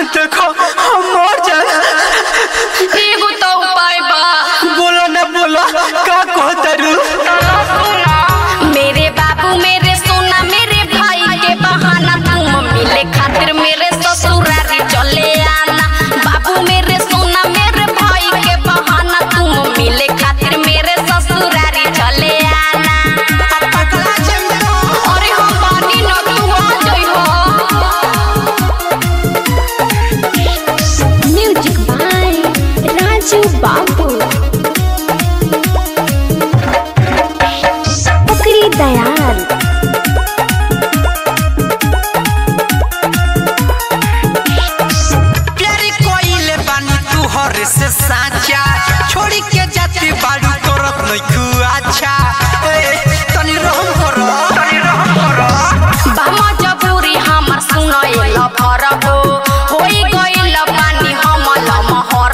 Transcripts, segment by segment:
देखो हम मर जाए एगो तो उपाय बा बोलो ना बोलो का कहतरू मेरे बाबू मेरे सोना मेरे भाई के बहाना तुम मिले खातिर मेरे ससुरारी चले आना बाबू मेरे सोना मेरे भाई के बहाना तुम मिले खातिर मेरे ससुरारी चले आना अरे हम बानी न तू आ जइहो म्यूजिक बाय राजू बाबू पुकरी दयाल प्यारी कोइले बानी तू हर से साचा छोड़ी के जाती बाड़ू करत नइखू अच्छा ए तनी रहम करो तनी रहम करो बामा जबूरी हमर सुनय ल भरबो होई गइल पानी हमल महर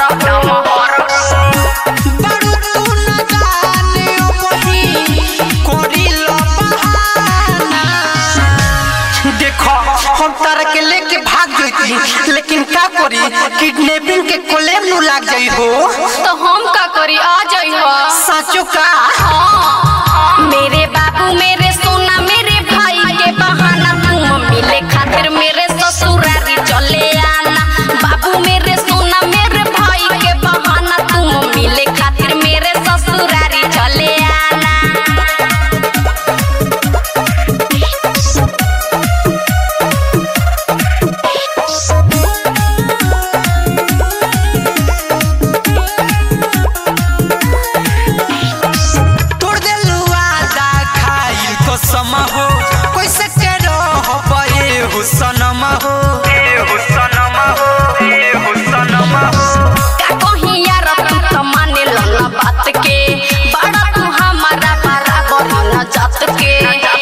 बाड़ू तू न जाने ओ बही कोरी लो बहाना देखो हम तारा के लेके भाग जइती लेकिन का करी किडनैपिंग के कोलेम नु लाग जाई हो तो हम का करी आ जइहो साचो का मेरे बाबू मेरे सोना मेरे भाई के बहाना तुम मिले खातिर मेरे ससुरारी चले आना बाबू मेरे सोना मेरे भाई के बहाना तुम मिले खातिर मेरे ससुरारी चले आना तोड़ देलू आदा खाइल तो समा हो कैसे के रहो बे हुसनमा हो ए हुसनमा हो ए हुसनमा हो का कहीं यार तू तो माने लला बात के बड़ा तू हमारा बराबर न जात के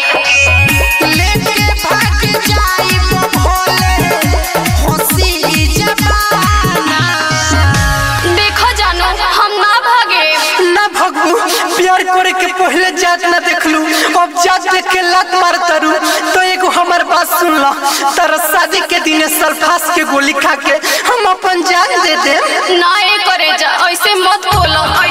लेके भाग जाई वो भोले हंसी जबाना देखो जानो हम ना भागे ना भगू प्यार करे के पहले जात ना देखलू अब जात देख के लात मार तरू तो एगो हमर बात सुन ला तारा शादी के दिन सल्फास के गोली खा के हम अपन जान दे दे ना ये करे जा ऐसे मत बोलो